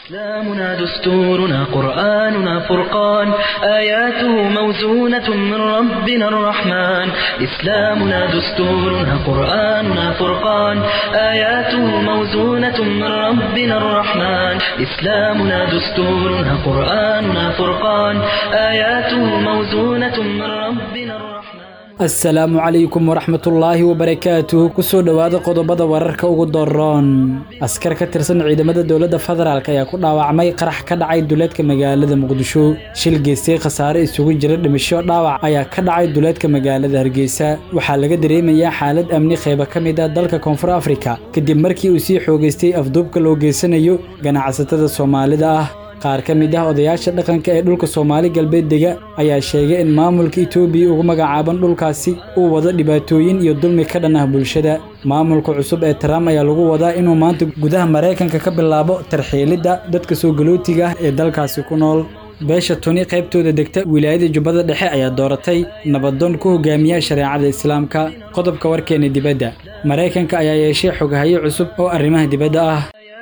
إسلامنا دستورنا قرآننا فرقان آياته موزونة من ربنا الرحمن إسلامنا دستورنا قرآننا فرقان آياته موزونة من ربنا الرحمن إسلامنا دستورنا قرآننا فرقان آياته موزونة من ربنا الرحمن asalaamu calaykum waraxmatullaahi wabarakaatuh kusoo dhowaada qodobada wararka ugu doroon askar ka tirsan ciidamada dowladda federaalk ayaa ku dhaawacmay qarax ka dhacay duleedka magaalada muqdisho shil geystay khasaare isugu jira dhimasho dhaawac ayaa ka dhacay duleedka magaalada hargeysa waxaa laga dareemayaa xaalad amni qeyba ka mid ah dalka koonfur afrika kadib markii uu sii xoogeystay afduubka loo geysanayo ganacsatada soomaalida ah qaar ka mid ah odayaasha dhaqanka ee dhulka soomaali galbeed dega ayaa sheegay in maamulka itoobiya ugu magacaaban dhulkaasi uu wado dhibaatooyin iyo dulmi ka dhan ah bulshada maamulka cusub ee trump ayaa lagu wadaa inuu maanta gudaha maraykanka ka bilaabo tarxiilidda dadka soo galootiga ah ee dalkaasi ku nool beesha tuni qaybtooda degta wilaayada jubbada dhexe ayaa dooratay nabadoon ku hogaamiya shareecada islaamka qodobka warkeena dibadda maraykanka ayaa yeeshay xoghayo cusub oo arrimaha dibadda ah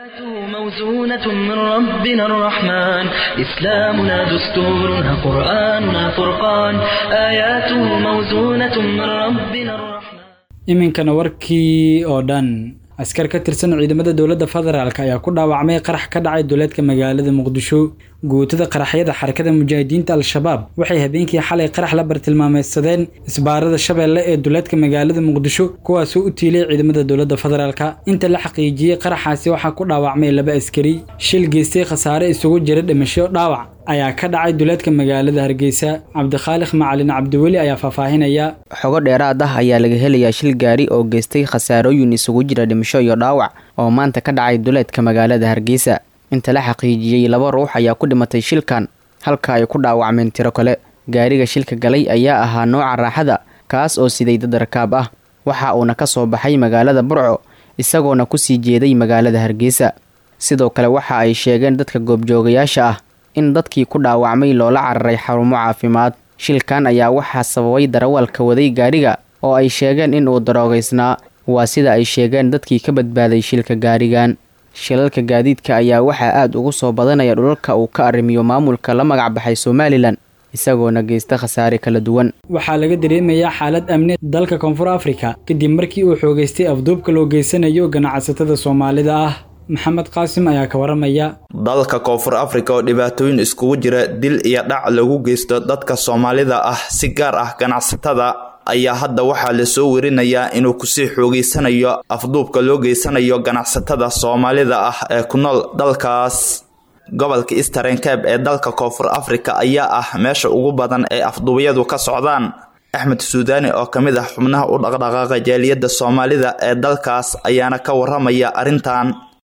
موزونة من ربنا الرحمن إسلامنا دستورنا قرآننا فرقان آياته موزونة من ربنا الرحمن iminkana warkii oo dhan askar ka tirsan ciidamada dowladda federaalk ayaa ku dhaawacmay qarax ka dhacay duleedka magaalada muqdisho guutada qaraxyada xarakada mujaahidiinta al-shabaab waxay habeenkii xalay qarax la bartilmaameysadeen isbaarada shabeelle ee duleedka magaalada muqdisho kuwaasoo u tiilay ciidamada dowladda federaalk inta la xaqiijiyey qaraxaasi waxaa ku dhaawacmay laba askari shil geystay khasaare isugu jira dhimasho dhaawac ayaa ka dhacay duleedka magaalada hargeysa cabdikhaaliq macalin cabdiweli ayaa faahfaahinaya xogo dheeraad ah ayaa laga helayaa shil gaari oo geystay khasaarooyin isugu jira dhimasho iyo dhaawac oo maanta ka dhacay duleedka magaalada hargeysa inta la xaqiijiyey laba ruux ayaa ku dhimatay shilkan halka ay ku dhaawacmeen tiro kale gaariga shilka galay ayaa ahaa nooca raaxada kaas oo siday dad rakaab ah waxa uuna ka soo baxay magaalada burco isagoona kusii jeeday magaalada hargeysa sidoo kale waxa ay sheegeen dadka goobjoogayaasha ah in dadkii ku dhaawacmay loola cararay xarumo caafimaad shilkan ayaa waxaa sababay darawalka waday gaariga oo ay sheegeen in uu daroogaysnaa waa sida ay sheegeen dadkii ka badbaaday shilka gaarigan shilalka gaadiidka ayaa waxaa aada ugu soo badanaya dhulalka uu ka arrimiyo maamulka la magac baxay somalilan isagoona geysta khasaare kala duwan waxaa laga dareemayaa xaalad amni dalka koonfur afrika kadib markii uu xoogeystay afduubka loo geysanayo ganacsatada soomaalida ah maxamed qaasim ayaa ka waramaya dalka koonfur afrika oo dhibaatooyin iskugu jira dil iyo dhac lagu geysto dadka soomaalida ah si gaar ah ganacsatada ayaa hadda waxaa lasoo werinayaa inuu kusii xoogeysanayo afduubka loo geysanayo ganacsatada soomaalida ah ee ku nool dalkaas gobolka eastern cabe ee dalka koonfur afrika ayaa ah meesha ugu badan ee afduubyadu ka socdaan axmed suudaani oo ka mid ah xubnaha u dhaqdhaqaaqa jaaliyadda soomaalida ee dalkaas ayaana ka waramaya arrintan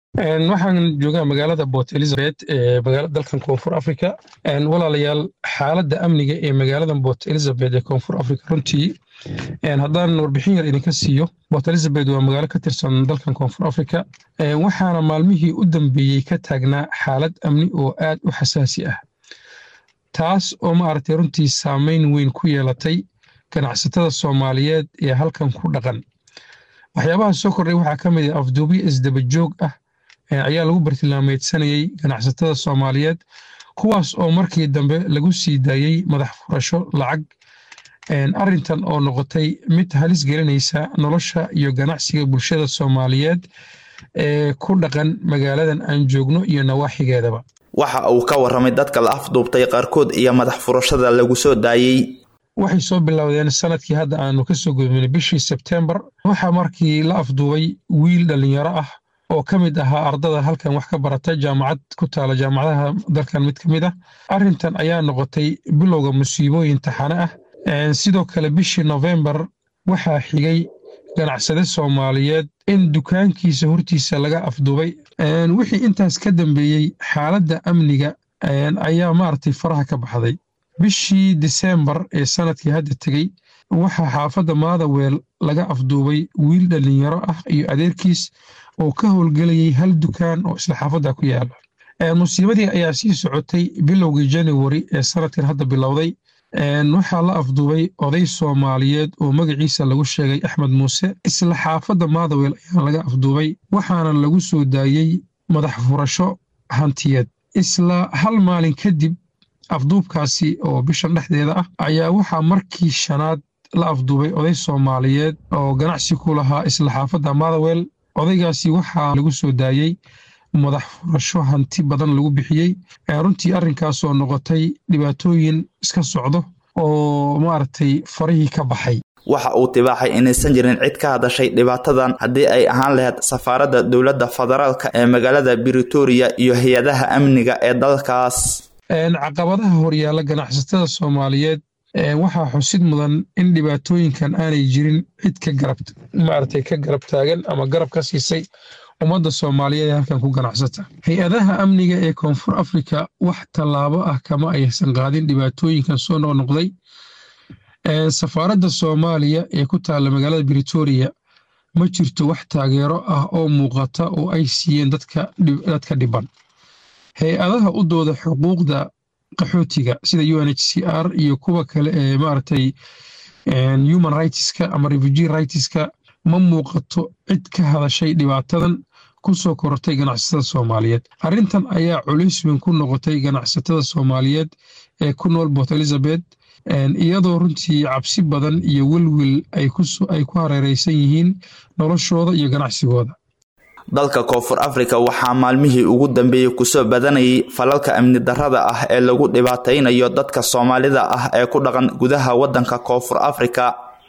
waxaan joogaa magaalada port elizabeth ee dalkan koonfur africa walaalayaal xaaladda amniga ee magaaladan port elizabeth ee koonfur africa runtii haddaan warbixin yar idinka siiyo port elizabeth waa magaalo ka tirsan dalkan koonfur africa waxaana maalmihii u dambeeyey ka taagnaa xaalad amni oo aad u xasaasi ah taas oo maaragtay runtii saameyn weyn ku yeelatay ganacsatada soomaaliyeed ee halkan ku dhaqan waxyaabaha soo kordhay waxaa ka mid ah afduubyo isdabajoog ah ayaa lagu bartilmaameedsanayey ganacsatada soomaaliyeed kuwaas oo markii dambe lagu sii daayey madax furasho lacag arintan oo noqotay mid halis gelinaysa nolosha iyo ganacsiga bulshada soomaaliyeed ee ku dhaqan magaaladan aan joogno iyo nawaaxigeedaba waxa uu ka waramay dadka la afduubtay qaarkood iyo madax furashada lagu soo daayey waxay soo bilowdeen sanadkii hadda aanu kasoo gudbinay bishii sebtembar waxaa markii la afduubay wiil dhallinyaro ah oo ka mid ahaa ardada halkan wax ka barata jaamacad ku taala jaamacadaha dalkan mid ka mid ah arrintan ayaa noqotay bilowga musiibooyin taxane ah sidoo kale bishii nofembar waxaa xigay ganacsade soomaaliyeed in dukaankiisa hortiisa laga afduubay wixii intaas ka dambeeyey xaaladda amniga ayaa maaragtay faraha ka baxday bishii diseembar ee sanadkii hadda tegey waxaa xaafadda maadaweel laga afduubay wiil dhallinyaro ah iyo adeerkiis oo ka howlgelayay hal dukaan oo isla xaafadda ku yaala musiibadii ayaa sii socotay bilowgii januari ee sanadkan hadda bilowday waxaa la afduubay oday soomaaliyeed oo magaciisa lagu sheegay axmed muuse isla xaafadda maadawel ayaa laga afduubay waxaana lagu soo daayey madax furasho hantiyeed isla hal maalin kadib afduubkaasi oo bishan dhexdeeda ah ayaa waxaa markii shanaad la afduubay oday soomaaliyeed oo ganacsi ku lahaa isla xaafadda motherwell odaygaasi waxaa lagu soo daayey madax furasho hanti badan lagu bixiyey runtii arrinkaasoo noqotay dhibaatooyin iska socdo oo maaragtay farihii ka baxay waxa uu tibaaxay inaysan jirin cid ka hadashay dhibaatadan haddii ay ahaan lahayd safaaradda dowladda federaalka ee magaalada britoria iyo hay-adaha amniga ee dalkaas caqabadaha horyaalla ganacsatada soomaaliyeed waxaa xusid mudan in dhibaatooyinkan aanay jirin cid ka garab maaragtay ka garab taagan ama garab ka siisay ummadda soomaaliyeed ee halkan ku ganacsata hay-adaha amniga ee koonfur afrika wax tallaabo ah kama aysan qaadin dhibaatooyinkan soo noqnoqday safaaradda soomaaliya ee ku taalla magaalada britoria ma jirto wax taageero ah oo muuqata oo ay siiyeen dadka dhiban hay-adaha u dooda xuquuqda qaxootiga sida u n h c r iyo kuwa kale ee maaragtay human rightska ama refugee rightska ma muuqato cid ka hadashay dhibaatadan ku soo korortay ganacsatada soomaaliyeed arrintan ayaa culays weyn ku noqotay ganacsatada soomaaliyeed ee ku nool port elizabeth iyadoo runtii cabsi badan iyo welwel ay ku hareereysan yihiin noloshooda iyo ganacsigooda dalka koonfur afrika waxaa maalmihii ugu dambeeyey kusoo badanayay falalka amni darrada ah ee lagu dhibaataynayo dadka soomaalida ah ee ku dhaqan gudaha waddanka koonfur afrika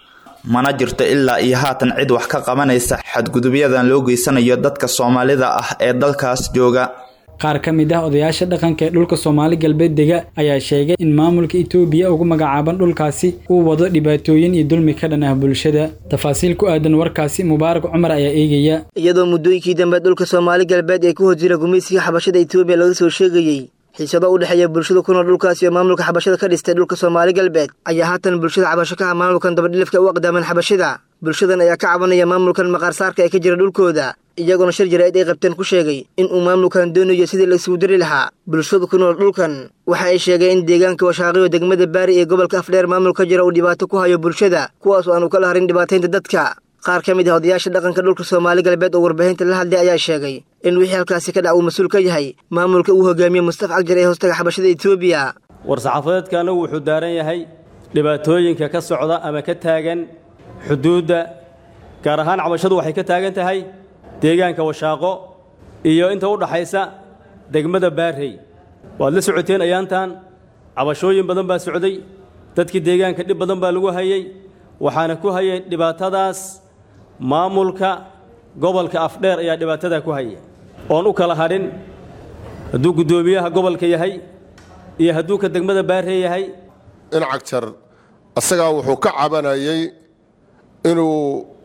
mana jirto ilaa iyo haatan cid wax ka qabanaysa xadgudubyadan loo geysanayo dadka soomaalida ah ee dalkaas jooga qaar ka mid ah odayaasha dhaqanka ee dhulka soomaali galbeed dega ayaa sheegay in maamulka itoobiya ugu magacaaban dhulkaasi uu wado dhibaatooyin iyo dulmi ka dhan ah bulshada tafaasiil ku aadan warkaasi mubaarak cumar ayaa eegaya iyadoo muddooyinkii dambe dhulka soomaali galbeed ee ku hor jira gumaysiga xabashada itoobiya laga soo sheegayey xiisado u dhexeeya bulshada ku nool dhulkaasi oo maamulka xabashada ka dhistay dhulka soomaali galbeed ayaa haatan bulshada cabasho ka ah maamulkan dabadhilifka u aqdaaman xabashida bulshadan ayaa ka cabanaya maamulkan maqaarsaarka ee ka jira dhulkooda iyagoona shir jaraa'id ay qabteen ku sheegay in uu maamulkan doonayo sidii la isugu diri lahaa bulshada ku nool dhulkan waxa ay sheegeen in deegaanka washaaqiyo degmada baari ee gobolka afdheer maamul ka jira uu dhibaato ku hayo bulshada kuwaas oo aanu kala harin dhibaataynta dadka qaar ka mid ah odayaasha dhaqanka dhulka soomaali galbeed oo warbaahinta la hadlay ayaa sheegay in wixii halkaasi ka dhac uu mas-uul ka yahay maamulka uu hogaamiye mustafa cagjar ee hoostaga xabashada etoobiya war-saxaafadeedkana wuxuu daaran yahay dhibaatooyinka ka socda ama ka taagan xuduudda gaar ahaan cabashadu waxay ka taagan tahay deegaanka washaaqo iyo inta u dhaxaysa degmada baarrey waad la socoteen ayaantan cabashooyin badan baa socday dadkii deegaanka dhib badan baa lagu hayey waxaana ku hayay dhibaatadaas maamulka gobolka afdheer ayaa dhibaatadaa ku haya oon u kala hadhin hadduu guddoomiyaha gobolka yahay iyo hadduu ka degmada baarrey yahay in cagjar asagaa wuxuu ka cabanayay inuu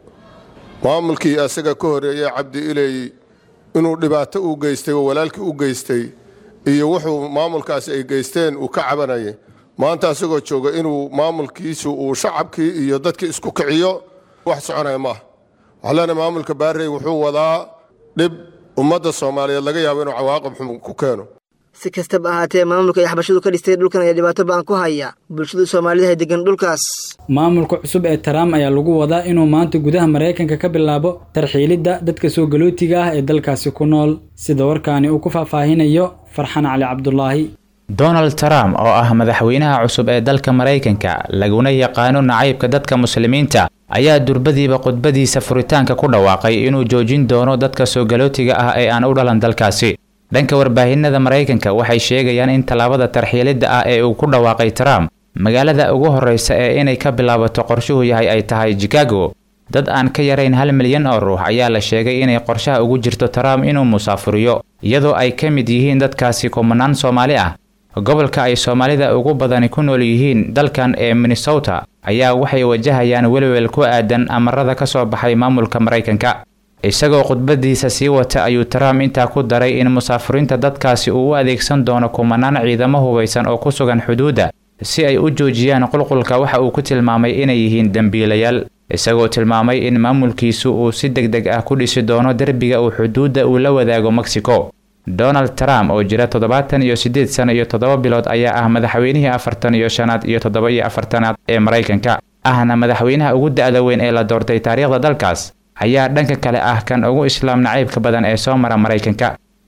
maamulkii asaga ka horeeyey cabdi iley inuu dhibaato u geystay oo walaalkii u geystay iyo wuxuu maamulkaasi ay geysteen uu ka cabanayay maanta asagoo jooga inuu maamulkiisu uu shacabkii iyo dadkii isku kiciyo wax soconaya maaha waxaa leenahay maamulka baarrey wuxuu wadaa dhib ummadda soomaaliyeed laga yaabo inuu cawaaqib xun ku keeno si kastaba ahaatee maamulka ay xabashadu ka dhistay dhulkan ayaa dhibaato ba-an ku haya bulshada soomaalida ay degan dhulkaas maamulka cusub ee trump ayaa lagu wadaa inuu maanta gudaha maraykanka ka bilaabo tarxiilidda dadka soo galootiga ah ee dalkaasi ku nool sida warkaani uu ku faahfaahinayo farxan cali cabdulaahi donald trump oo ah madaxweynaha cusub ee dalka maraykanka laguna yaqaano nacaybka dadka muslimiinta ayaa durbadiiba khudbadiisa furitaanka ku dhawaaqay inuu joojin doono dadka soo galootiga ah ee aan u dhalan dalkaasi dhanka warbaahinada maraykanka waxay sheegayaan in tallaabada tarxiilidda ah ee uu ku dhawaaqay trump magaalada ugu horreysa ee inay ka bilaabato qorshuhu yahay ay tahay chicago dad aan ka yarayn hal milyan oo ruux ayaa la sheegay inay qorshaha ugu jirto trump inuu musaafuriyo iyadoo ay ka mid yihiin dadkaasi kumanaan soomaali ah gobolka ay soomaalida ugu badani ku nool yihiin dalkan ee minnesota ayaa waxay wajahayaan welwel ku aadan amarada ka soo baxay maamulka maraykanka isagoo khudbadiisa sii wata ayuu trump intaa ku daray in musaafuriinta dadkaasi uu u adeegsan doono kumanaan ciidamo hubaysan oo ku sugan xuduudda si ay u joojiyaan qulqulka waxa uu ku tilmaamay inay yihiin dembiilayaal isagoo tilmaamay in maamulkiisu uu si deg deg ah ku dhisi doono derbiga uu xuduudda uu la wadaago mexico donald trump oo jira toddobaatan iyo siddeed sano iyo toddoba bilood ayaa ah madaxweynihii afartan iyo shanaad iyo toddoba iyo afartanaad ee maraykanka ahna madaxweynaha ugu da-da weyn ee la doortay taariikhda dalkaas ayaa dhanka kale ah kan ugu islaam nacaybka badan ee soo mara maraykanka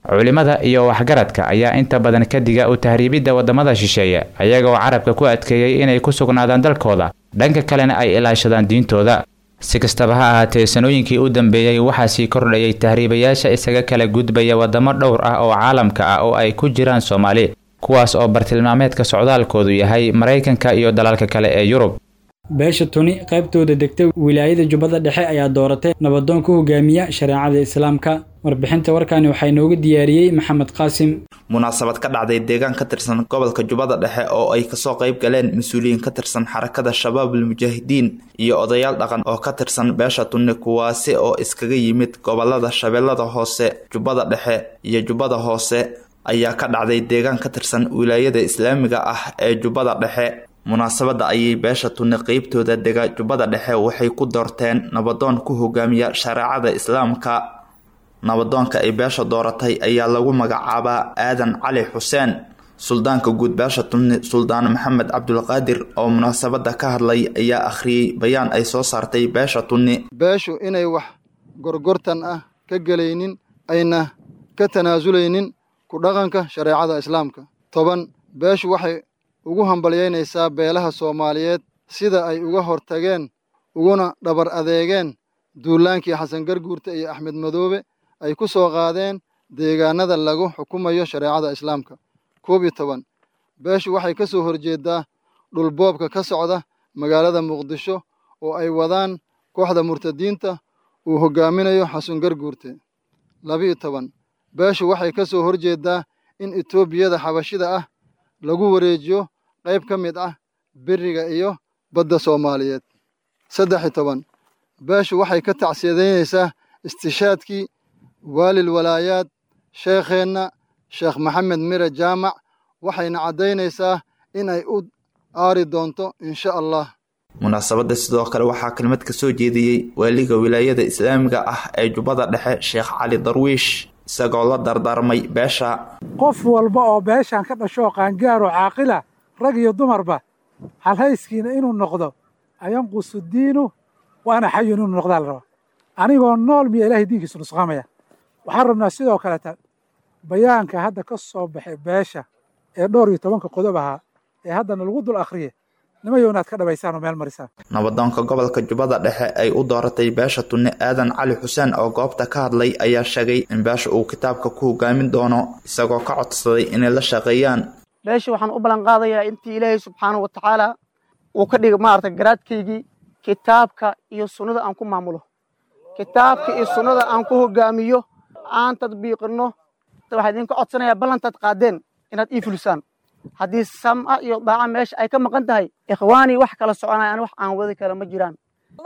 culimada iyo waxgaradka ayaa inta badan ka diga u tahriibidda waddamada shisheeye ayagoo carabka ku adkeeyey inay ku sugnaadaan dalkooda dhanka kalena ay ilaashadaan diintooda si kastaba ha ahaatee sanooyinkii u dambeeyey waxaa sii kordhayay tahriibayaasha isaga kala gudbaya waddamo dhowr ah oo caalamka ah oo ay ku jiraan soomaali kuwaas oo bartilmaameedka socdaalkoodu yahay maraykanka iyo dalalka kale ee yurub beesha tuni qaybtooda degta wilaayada jubbada dhexe ayaa dooratay nabadoon ku hogaamiya shareecada islaamka warbixinta warkaani waxaa inooga diyaariyey maxamed qaasim munaasabad ka dhacday deegaan ka tirsan gobolka jubbada dhexe oo ay kasoo qayb galeen mas-uuliyiin ka tirsan xarakada shabaabul mujaahidiin iyo odayaal dhaqan oo ka tirsan beesha tunni kuwaasi oo iskaga yimid gobolada shabeellada hoose jubbada dhexe iyo jubbada hoose ayaa ka dhacday deegaan ka tirsan wilaayada islaamiga ah ee jubbada dhexe munaasabadda ayay beesha tunni qeybtooda dega jubbada dhexe waxay ku doorteen nabadoon ku hogaamiya shareecada islaamka nabadoonka ay beesha dooratay ayaa lagu magacaabaa aadan cali xuseen suldaanka guud beesha tunni suldaan maxamed cabdulqaadir oo munaasabadda ka hadlay ayaa akhriyey bayaan ay soo saartay beesha tunni beeshu inay wax gorgortan ah ka gelaynin ayna ka tanaasulaynin ku dhaqanka shareecada islaamka toban beeshu waxay ugu hambalyaynaysaa beelaha soomaaliyeed sida ay uga hortageen uguna dhabar adeegeen duulaankii xasan garguurta iyo axmed madoobe ay ku soo qaadeen deegaanada lagu xukumayo shareecada islaamka koob iyo toban beeshu waxay ka soo horjeeddaa dhulboobka ka socda magaalada muqdisho oo ay wadaan kooxda murtadiinta uu hoggaaminayo xasan garguurte labiyo toban beeshu waxay ka soo horjeeddaa in etoobiyada xabashida ah lagu wareejiyo qayb ka mid ah beriga iyo badda soomaaliyeed saddex iyo toban beeshu waxay ka tacsiyadeynaysaa istishaadkii waalil walaayaad sheekheenna sheekh maxamed mire jaamac waxayna caddaynaysaa in ay u aari doonto insha allah munaasabadda sidoo kale waxaa kelmad ka soo jeediyey waaliga wilaayada islaamiga ah ee jubbada dhexe sheekh cali darwiish isagoo la dardaarmay beesha qof walba oo beeshan ka dhashoo qaangaaroo caaqila rag iyo dumarba halhayskiina inuu noqdo ayanqusu diinu waana xayun inuu noqdaa la rabaa anigoo nool miya ilaahay diinkiisu nusqaamaya waxaan rabnaa sidoo kaleta bayaanka hadda ka soo baxay beesha ee dhowr iyo tobanka qodob ahaa ee haddana lagu dul akhriye nimayo inaad ka dhabaysaan oo meel marisaan nabadoonka gobolka jubbada dhexe ay u dooratay beesha tunni aadan cali xuseen oo goobta ka hadlay ayaa sheegay in beesha uu kitaabka ku hogaamin doono isagoo ka codsaday inay la shaqeeyaan beesha waxaan u ballan qaadayaa intii ilaahay subxaanahu wa tacaala uu ka dhigay maarata garaadkaygii kitaabka iyo sunnada aan ku maamulo kitaabka iyo sunnada aan ku hogaamiyo aan tadbiiqinno waxaa idinka codsanayaa ballantaad qaadeen inaad ii fulisaan haddii sam'a iyo daaca meesha ay ka maqan tahay ikhwaanii wax kala soconayaan wax aan wadi kale ma jiraan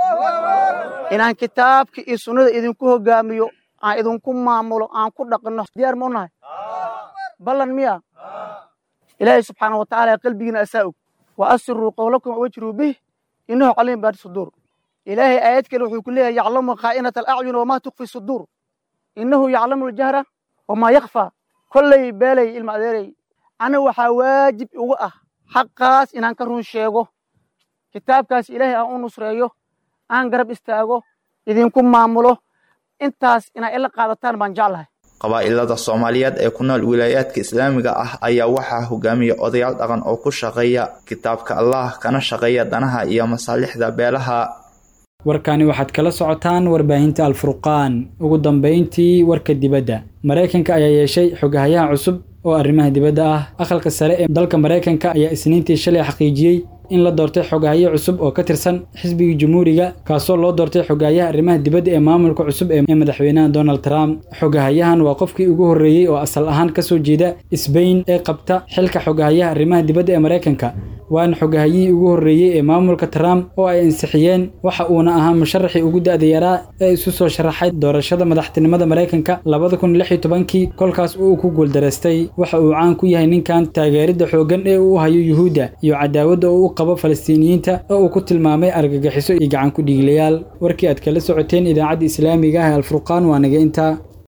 inaan kitaabka iyo sunnada idinku hogaamiyo aan idinku maamulo aan ku dhaqanno diyaar ma u nahay ballan miya ilaahay subxaana wa tacaala qalbigiina asaa og wa asiruu qowlakum wajruu bih innahu caliim baadi suduur ilaahay aayad kale wuxuu ku leeyahay yaclamu khaa'inata alacyun wamaa tukfi suduur innahu yaclamu aljahra wamaa yakfaa kollay beelay ilma adeeray aniga waxaa waajib ugu ah xaqaas inaan ka run sheego kitaabkaas ilaahay aan u nusreeyo aan garab istaago idinku maamulo intaas inaa ila qaadataan baan jeclahay qabaa'ilada soomaaliyeed ee ku nool wilaayaadka islaamiga ah ayaa waxaa hogaamiya odayaal dhaqan oo ku shaqeeya kitaabka allah kana shaqeeya danaha iyo masaalixda beelaha warkani waxaad kala socotaan warbaahinta alfurqaan ugu dambayntii warka dibadda maraykanka ayaa yeeshay xogahayaha cusub oo arrimaha dibadda ah aqalka sare ee dalka maraykanka ayaa isniintii shalay xaqiijiyey in la doortay xogahaye cusub oo ka tirsan xisbiga jumhuuriga kaasoo loo doortay xogahayaha arrimaha dibadda ee maamulka cusub ee madaxweynaha donald trump xogahayahan waa qofkii ugu horreeyey oo asal ahaan ka soo jeeda sbain ee qabta xilka xogahayaha arrimaha dibadda ee maraykanka waana xogahayihii ugu horreeyey ee maamulka trump oo ay ansixiyeen waxa uuna ahaa musharaxii ugu da'da yaraa ee isu soo sharaxay doorashada madaxtinimada maraykanka labada kun lix iyo tobankii kolkaas uu ku guuldaraystay waxa uu caan ku yahay ninkan taageeridda xooggan ee uu hayo yuhuudda iyo cadaawadda oo u qabo falastiiniyiinta oo uu ku tilmaamay argagixiso iyo gacan ku dhiiglayaal warkii aad kala socoteen idaacadda islaamiga ah ee alfurqaan waa naga intaa